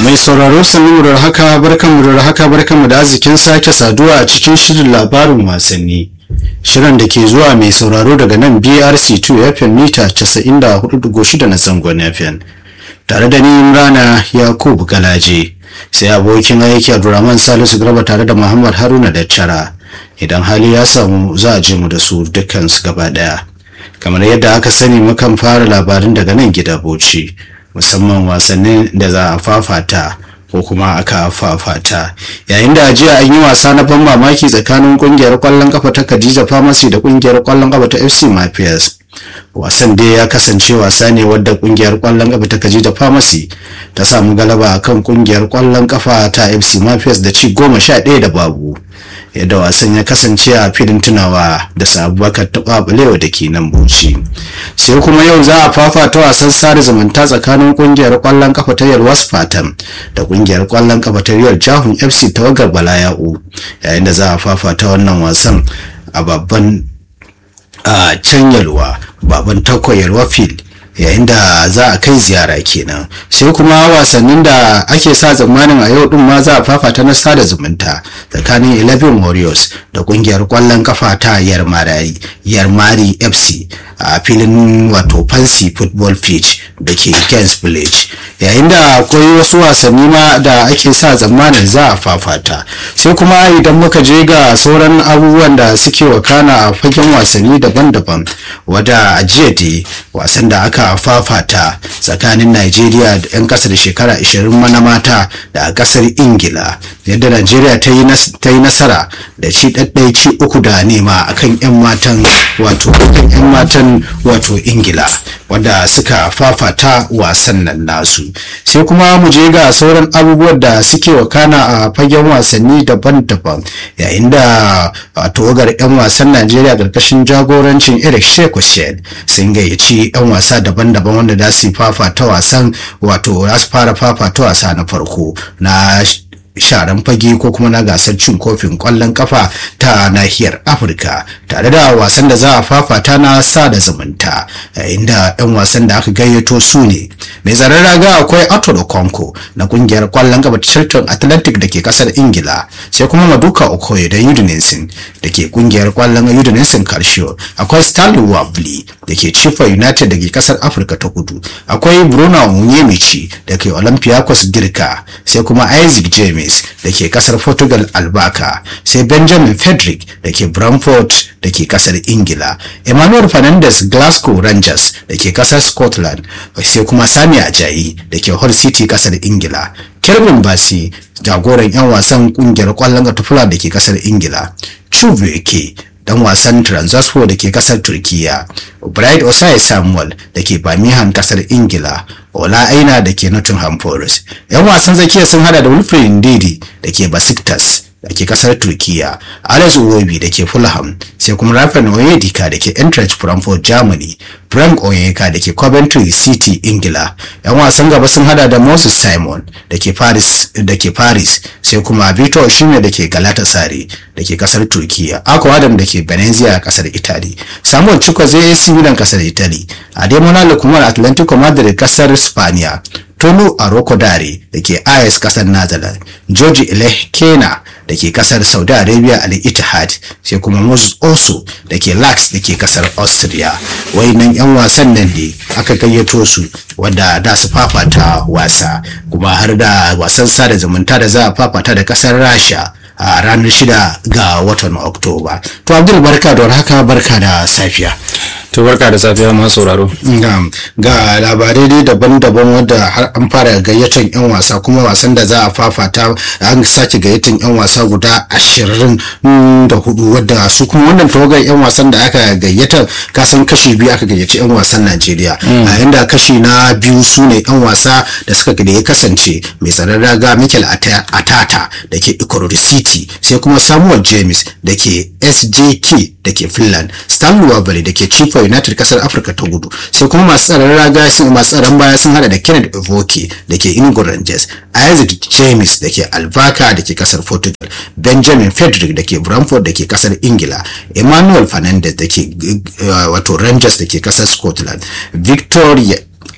mai sauraro sannu da haka barkanmu da haka barkanmu da arzikin sake saduwa a cikin shirin labarin wasanni shirin da ke zuwa mai sauraro daga nan brc2 fm mita 94.6 na zangon fm tare da ni imrana yakubu galaje sai abokin aiki abdulrahman salisu garba tare da muhammad haruna da cara idan hali ya samu za a je mu da su dukkansu gaba daya kamar yadda aka sani mukan fara labarin daga nan gida bauchi musamman wasannin da za a fafata ko kuma aka fafata yayin da jiya an yi wasa na ban mamaki tsakanin kungiyar kwallon kafa ta Khadija Pharmacy da kungiyar kwallon kafa ta FC Mafias wasan dai ya kasance wasa ne wadda kungiyar kwallon kafa ta Khadija Pharmacy ta samu galaba akan kungiyar kwallon kafa ta FC Mafias da ci goma sha ɗaya da babu yadda wasan ya kasance a filin tunawa da sabubakar taɓaɓalewa da ke nan buci sai kuma yau za a fafata wasan sada zumunta tsakanin kungiyar kwallon kafa ta yalwas fatan da kungiyar kwallon kafa ta riyar jahun fc tawagar balaya'u yayin da za a fafata wannan wasan a babban a can yalwa baban takwa yalwa field yayin da za a kai ziyara kenan sai kuma wasannin da ake sa tsammanin a yau din ma za a fafata na sada zumunta tsakanin 11 warriors da kungiyar kwallon kafa ta yarmari yarmari fc a filin wato fancy football pitch da ke gens village yayin da akwai wasu wasanni ma da ake sa tsammanin za a fafata sai kuma idan muka je ga sauran abubuwan da suke wakana a fagen wasanni daban-daban wadda a jiya dai wasan da aka fafata tsakanin Najeriya da 'yan kasar shekara 20 mana mata da a kasar Ingila yadda Najeriya ta yi nasara da ci ɗaɗɗai ci uku da nema akan 'yan matan wato 'yan matan wato Ingila wanda suka fafata wasan nan nasu sai kuma mu je ga sauran abubuwan da suke wakana a fagen wasanni daban-daban yayin da tawagar 'yan wasan Najeriya ƙarƙashin jagorancin Eric Shekushen sun gayyaci 'yan wasa daban-daban wanda za su fafata wasan wato za su fara fafata wasa na farko na sharan fage ko kuma na gasar cin kofin kwallon kafa ta nahiyar afirka tare da wasan da za a fafata na sada zumunta inda 'yan wasan da aka gayyato su ne mai tsaron raga akwai arthur konko na kungiyar kwallon kafa chilton atlantic da ke kasar ingila sai kuma maduka okoye da udinese da ke kungiyar kwallon udinese karshe akwai stanley wabli da ke chifa united da ke kasar afirka ta kudu akwai bruno onyemichi da ke olympiacos girka sai kuma isaac james James da ke kasar Portugal Albaka sai Benjamin Frederick da ke Brentford da ke kasar Ingila Emmanuel Fernandez Glasgow Rangers da ke kasar Scotland sai kuma Sami Ajayi da ke Hull City kasar Ingila Kelvin Basi jagoran 'yan wasan kungiyar kwallon katafula da ke kasar Ingila Chukwueke dan wasan Transvaspor da ke kasar Turkiya, Bright Osai Samuel da ke Birmingham kasar Ingila, Ola Aina da ke Nottingham Forest. 'Yan wasan zakiya sun hada da Wilfred Ndidi da ke Besiktas da ke kasar Turkiya, Alex Iwobi da ke Fulham, sai kuma Rafael Oyedika da ke Eintracht Frankfurt Germany, Frank Onyeka da ke Coventry City Ingila. 'Yan wasan gaba sun hada da Moses Simon da ke Paris da ke Paris, sai kuma Victor Osimhen da ke Galatasaray da ke kasar Turkiya, Ako Adam da ke Venezia a kasar Italy, Samuel Chukwueze AC Milan kasar Italy, Ademola Lookman Atlantico Madrid kasar Spaniya, Tolu Arokodare da ke AS kasar Netherlands, George Ilekena da ke kasar Saudi Arabia Al Ittihad sai kuma Moses Oso da ke Lax da ke kasar Austria. Wayannan 'yan wasan nan ne aka gayyato su wanda da su fafata wasa kuma har da wasan sada zumunta da za a fafata da kasar Rasha. a ranar shida ga watan oktoba to abdul barka da haka barka da safiya to barka da safiya masu sauraro ga labarai dai daban-daban wadda har an fara gayyatar yan wasa kuma wasan da za a fafata an sake gayyatar yan wasa guda ashirin da hudu wadda su kuma wannan tawagar yan wasan da aka gayyata kasan kashi biyu aka gayyaci yan wasan najeriya a yanda kashi na biyu su ne yan wasa da suka da ya kasance mai tsaron raga mikel atata da ke ikorori city sai kuma samuel james da ke sjk da ke finland stanley wabari da ke chief united kasar afirka ta gudu sai kuma masu tsaron raga sun masu tsaron baya sun hada da kenneth evoke da ke inugu rangers isaac james da ke alvaka da ke kasar portugal benjamin frederick da ke bramford da ke kasar ingila emmanuel fernandez da ke wato rangers da ke kasar scotland victoria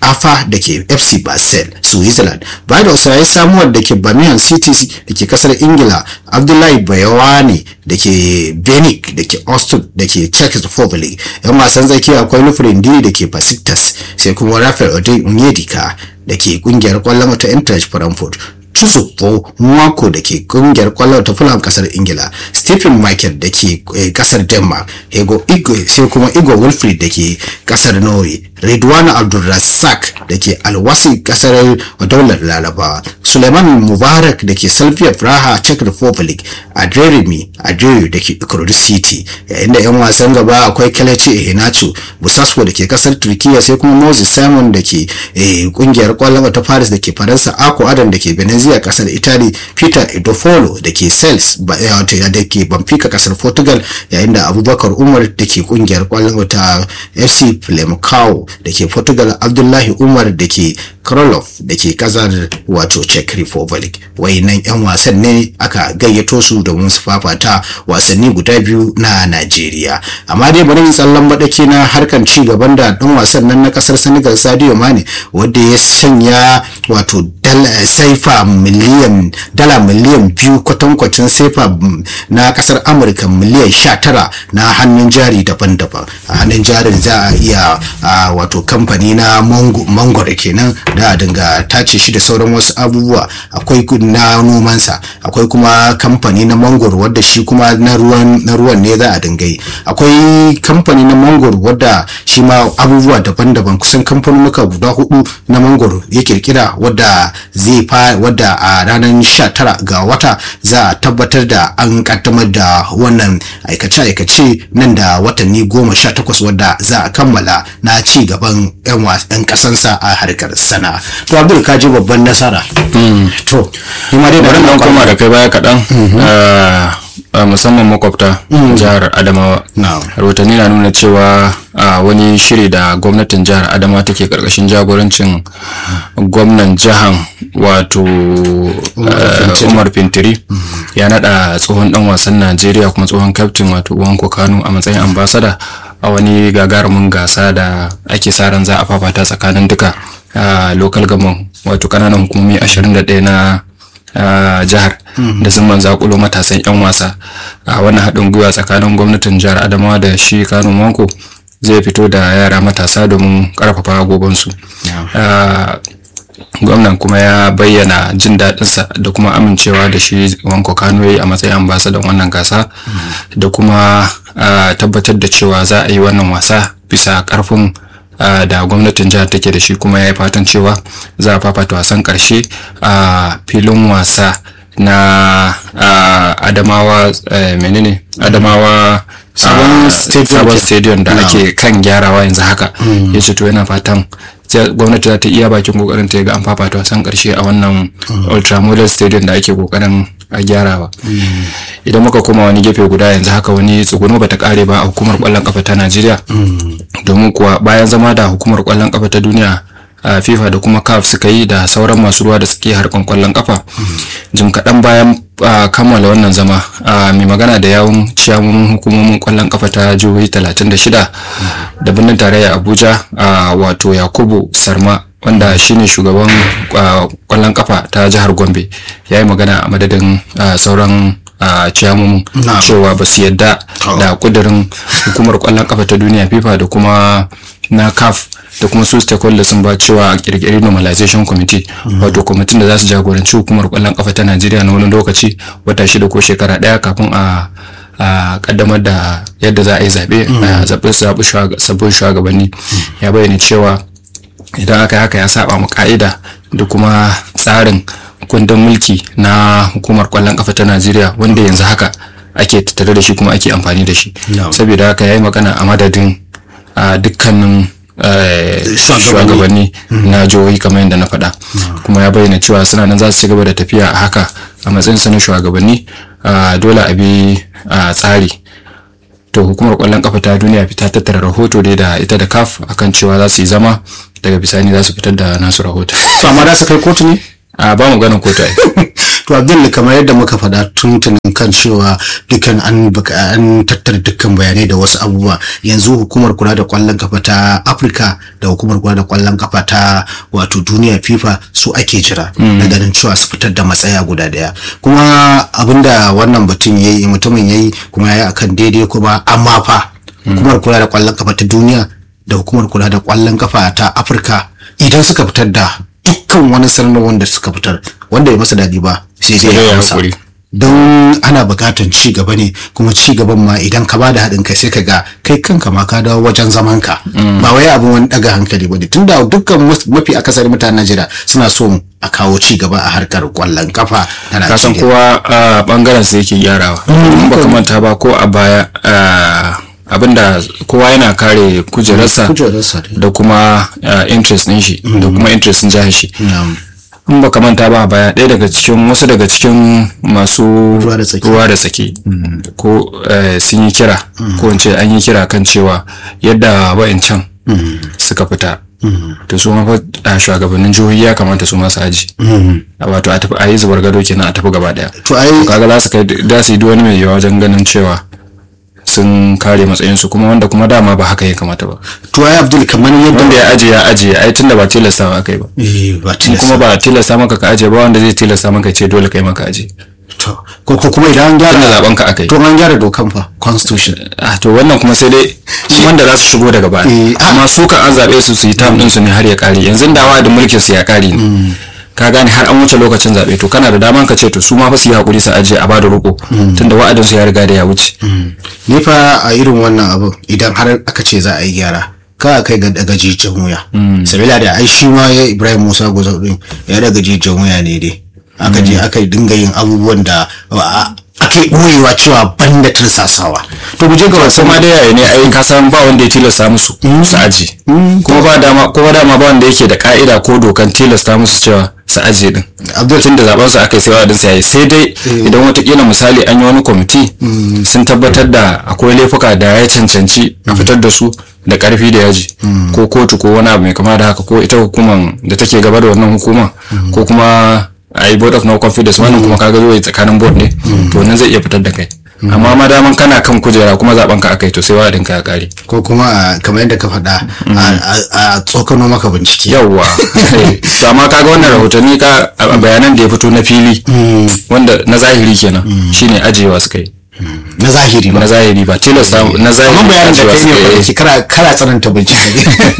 afa da ke fc basel switzerland vidos ya yi samuwar da ke birmingham city da ke kasar ingila abdullahi bayawani da ke benik da ke austin da ke czech republic yan wasan zaki akwai nufin dini da ke pacifitas sai kuma rafael odin onyedika da ke kungiyar kwallon ta eintracht frankfurt Chuzufo Nwako da ke kungiyar kwallon ta Fulham kasar Ingila, Stephen Michael da ke kasar Denmark, Hego Igwe sai kuma Igor Wilfried da ke kasar Norway, Ridwan Abdulrazak da ke Alwasi kasar daular Laraba, Suleiman Mubarak da ke Slavia Praha Czech Republic, Adrerimi Adreyu da ke Ikurudi City, yayin da 'yan wasan gaba akwai Kelechi Iheanacho, Busaswo da ke kasar Turkiya sai kuma Moses Simon da ke kungiyar kwallon ta Paris da ke Faransa, Ako Adam da ke Benin a kasar italy peter edofolo da ke sales da ke benfica kasar portugal yayin da abubakar umar da ke kungiyar kwallon ta fc flamcao da ke portugal abdullahi umar da ke krolov da ke kasar wato czech republic wayannan yan wasan ne aka gayyato su domin su fafata wasanni guda biyu na najeriya amma dai bari tsallan baɗake na harkan ci gaban da ɗan wasan nan na kasar senegal sadio mane wanda ya sanya wato saifa miliyan dala miliyan biyu kwatankwacin saifa na kasar amurka miliyan sha tara na hannun jari daban-daban a hannun jarin za a iya wato kamfani na mangoro kenan da a dinga tace shi da sauran wasu abubuwa akwai na nomansa akwai kuma kamfani na mangoro wadda shi kuma na ruwan ne za a dinga yi akwai kamfani na mangoro wadda shi ma abubuwa daban-daban kusan kamfanonuka guda hudu na mangoro ya kirkira wadda zai fa wadda a ranar 19 ga wata za a tabbatar da an kaddamar da wannan aikace-aikace nan da watanni goma sha takwas wadda za a kammala na ci gaban 'yan kasansa a harkar sana to abdul ka ji babban nasara to ni ma dai bari nan koma da kai baya kaɗan musamman makwabta jihar adamawa rahotanni na nuna cewa a wani shiri da gwamnatin jihar adamawa take karkashin jagorancin gwamnan jihar wato umar fintiri ya nada tsohon dan wasan najeriya kuma tsohon kaftin wato wanko kano a matsayin ambasada a wani gagarumin gasa da ake sa ran za a fafata tsakanin duka local government wato kananan hukumomi 21 na jihar da sun zakulo matasan 'yan wasa a wannan haɗin gwiwa tsakanin gwamnatin jihar adamawa da shi kano manko zai fito da yara matasa domin ƙarfafa gobansu gwamnan kuma ya bayyana jin daɗinsa da kuma amincewa da shi wanko kano yi a matsayin ambasadan wannan gasa da kuma tabbatar da cewa za a yi wannan wasa bisa ƙarfin da gwamnatin jihar take da shi kuma ya yi fatan cewa za a fafata wasan ƙarshe a filin wasa na adamawa menene adamawa sabon stadium da ake kan gyarawa yanzu haka ya ce to yana fatan gwamnati za ta iya bakin kokarin ta ga an fafata wasan karshe a wannan ultramodel stadium da ake kokarin a gyarawa idan muka koma wani gefe guda yanzu haka wani tsuguno bata kare ba a hukumar kwallon kafa ta najeriya domin kuwa bayan zama da hukumar kwallon kafa ta duniya a fifa da kuma caf suka yi da sauran masu ruwa da suke harkan kwallon kafa jim kaɗan bayan kammala wannan zama mai magana da yawun ciyamomin hukumomin kwallon kafa ta jihohi 36 da birnin tarayya abuja wato yakubu sarma wanda shine shugaban kwallon kafa ta jihar gombe ya yi magana a madadin sauran a ciyamomin cewa ba su yadda da kudirin hukumar kwallon kafa ta duniya fifa da kuma na caf da kuma su stakeholders sun ba cewa a kirkiri normalization committee wato kwamitin da za su jagoranci hukumar kwallon kafa ta najeriya na wani lokaci wata shida ko shekara daya kafin a a kaddamar da yadda za a yi zaɓe a zaɓi sabbin shugabanni ya bayyana cewa idan aka haka ya saba mu ka'ida da kuma tsarin kundin mulki na hukumar kwallon kafa ta najeriya wanda yanzu haka ake tattare da shi kuma ake amfani da shi saboda haka ya yi magana a madadin dukkanin shugabanni na jihohi kamar yadda na faɗa kuma ya bayyana cewa suna nan za su ci gaba da tafiya a haka a matsayin sa na shugabanni dole a bi tsari to hukumar kwallon kafa ta duniya ta tattara rahoto dai da ita da kaf akan cewa za su yi zama daga bisani za su fitar da nasu rahoto to amma za su kai kotu ne a ba mu ganin kotu ai to abdul kamar yadda muka faɗa tuntunin kan cewa dukkan an an tattara dukkan bayanai da wasu abubuwa yanzu hukumar kula da kwallon kafa ta afirka da hukumar kula da kwallon kafa ta wato duniya fifa su ake jira da ganin cewa su fitar da matsaya guda daya kuma abinda wannan batun yayi mutumin yayi kuma yayi akan daidai kuma amma fa hukumar kula da kwallon kafa ta duniya da hukumar kula da kwallon kafa ta afirka idan suka fitar da dukkan wani sanarwar wanda suka fitar wanda ya masa daɗi ba sai dai ya hausa don ana buƙatar ci gaba ne kuma ci gaban ma idan ka bada haɗin kai sai ka ga kai kanka ma ka dawo wajen zaman ka ba wai abin wani ɗaga hankali ba ne tunda dukkan mafi akasari mutanen Najeriya suna so a kawo ci gaba a harkar kwallon kafa na Najeriya. Kasan kowa a bangaren sa yake gyarawa. In ba manta ba ko a baya abinda kowa yana kare kujerarsa da kuma interest ɗin shi da kuma interest ɗin jihar shi. in baka manta ba baya ɗaya daga cikin wasu daga cikin masu ruwa da tsaki ko sun yi kira ko in ce an yi kira kan cewa yadda wa'incan suka fita to su mafa shugabannin jihohi ya kamata su masu aji wato a tafi a yi zubar gado kenan a tafi gaba daya to kaga za su kai da su yi wani mai yawa wajen ganin cewa sun kare matsayinsu kuma wanda kuma dama ba haka ya kamata ba. To ai Abdul kamar yadda wanda ya ajiye ya ajiye ai tunda ba tilasta ba kai ba. Eh ba tilasta. Kuma ba tilasta maka ka ajiye ba wanda zai tilasta maka ce dole kai maka ajiye. To ko ko kuma idan an gyara tunda zaben ka akai. To an gyara dokan fa constitution. Ah to wannan kuma sai dai wanda za su shigo daga baya. Amma su kan an zabe su su yi tam din su ne har ya kare yanzu da wa'adin mulkin su ya kare ne. ka gane har an wuce lokacin zaɓe to kana da daman ka ce to su ma fa su yi hakuri su ajiye a bada roƙo tunda wa'adin su ya riga da ya wuce ni fa a irin wannan abu idan har aka ce za a yi gyara ka kai ga daga jijin wuya sabila da ai shi ma ya Ibrahim Musa Gozau din ya daga jijin wuya ne dai aka je aka dinga yin abubuwan da ake ɓoyewa cewa ban da tursasawa to mu je ga wasu ma da yaya ne ai ka san ba wanda ya tilasta musu su aji kuma ba dama kuma dama ba wanda yake da ka'ida ko dokan tilasta musu cewa su aje din abdul tun da zaben su aka sai wadin sai sai dai idan watakila misali an yi wani kwamiti sun tabbatar da akwai laifuka da ya cancanci a fitar da su da karfi da yaji ko kotu ko wani abu mai kama da haka ko ita hukuman da take gaba da wannan hukuma ko kuma a yi board of no confidence wannan kuma kaga zuwa tsakanin board ne to nan zai iya fitar da kai amma madaman kana kan kujera kuma zaben ka akai to sai wadin ka ya kare ko kuma kamar yadda ka faɗa a tsokano maka bincike yawwa to amma kaga wannan rahotanni ka bayanan da ya fito na fili wanda na zahiri kenan shine ajewa suka yi na zahiri ba na zahiri ba tilasta na zahiri amma bayanin da kai ne ba kara kara tsananta bincike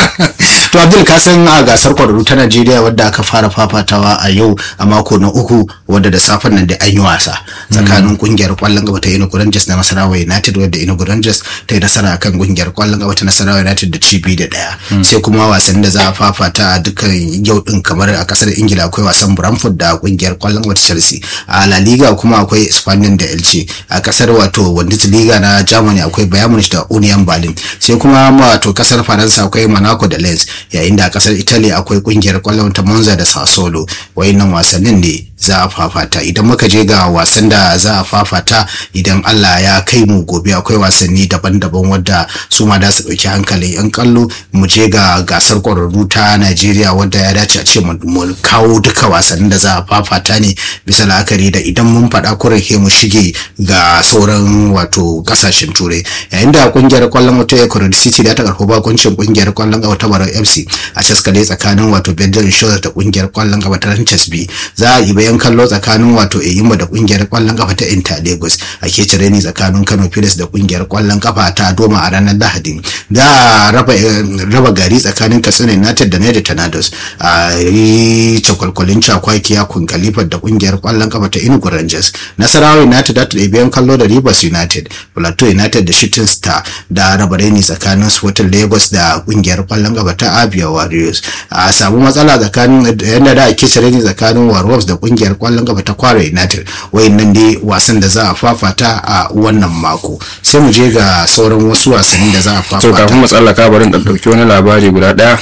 to Abdul ka san a gasar kwararru ta Najeriya wadda aka fara fafatawa a yau a mako na uku wadda da safen nan da an yi wasa tsakanin kungiyar kwallon gaba ta Enugu Rangers da Nasarawa United wadda Enugu Rangers ta yi nasara akan kungiyar kwallon gaba ta Nasarawa United da cibi da daya sai kuma wasannin da za a fafata a dukkan yau din kamar a kasar Ingila akwai wasan Brentford da kungiyar kwallon gaba ta Chelsea a La Liga kuma akwai Espanyol da Elche a kasar wato Bundesliga na Germany akwai Bayern Munich da Union Berlin sai kuma wato kasar Faransa akwai Monaco da Lens yayin da a kasar Italy akwai kungiyar kwallon ta Monza da Sassuolo wayannan wasannin ne za a fafata idan muka je ga wasan da za a fafata idan Allah ya kai mu gobe akwai wasanni daban-daban wadda su ma da su dauki hankalin yan kallo mu je ga gasar kwararru ta Najeriya wadda ya dace a ce mu kawo duka wasannin da za a fafata ne bisa la'akari da idan mun faɗa kurin mu shige ga sauran wato kasashen turai yayin da kungiyar kwallon wata Ecuador City da ta karɓo bakuncin kungiyar kwallon gaba ta Barau FC a caskale tsakanin wato Bedell Insurance da kungiyar kwallon gaba ta Ranches B za a yi bayan kallo tsakanin wato Eyimba da kungiyar kwallon kafa ta Inter Lagos a ke cire ni tsakanin Kano Pilas da kungiyar kwallon kafa ta Doma a ranar Lahadi da raba raba gari tsakanin Katsina United da Niger Tornadoes a yi cakwalkwalin cakwakiya kun kalifar da kungiyar kwallon kafa ta Enugu Rangers Nasarawa United da ta bayan kallo da Rivers United Plateau United da Shooting Star da raba reni tsakanin Sporting Lagos da kungiyar kwallon kafa ta Abia Warriors a samu matsala tsakanin yadda da ake cire ni tsakanin Warriors da kungiyar kwallon kafa ta Kwara United wayannan dai wasan da za a fafata a wannan mako sai mu je ga sauran wasu wasannin da za a fafata to kafin mu tsallaka bari in dauki wani labari guda daya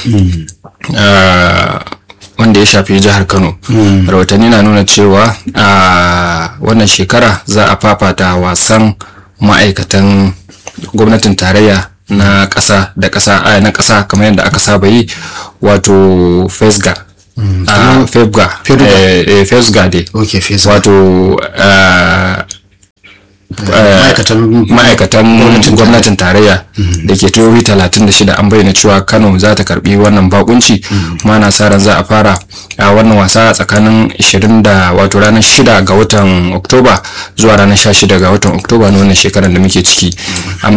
wanda ya shafi jihar Kano rahotanni na nuna cewa a wannan shekara za a fafata wasan ma'aikatan gwamnatin tarayya na ƙasa da ƙasa na ƙasa kamar yadda aka saba yi wato fesga a febga Febga. eh, eh, fesga dai ok fesa wato ah, ma'aikatan ma'aikatan gwamnatin tarayya da ke jihohi 36 an bayyana cewa kano za ta karbi wannan bakunci kuma na sa ran za a fara a wannan wasa tsakanin 20 da wato ranar 6 ga watan oktoba zuwa ranar 16 ga watan oktoba na wannan shekarar da muke ciki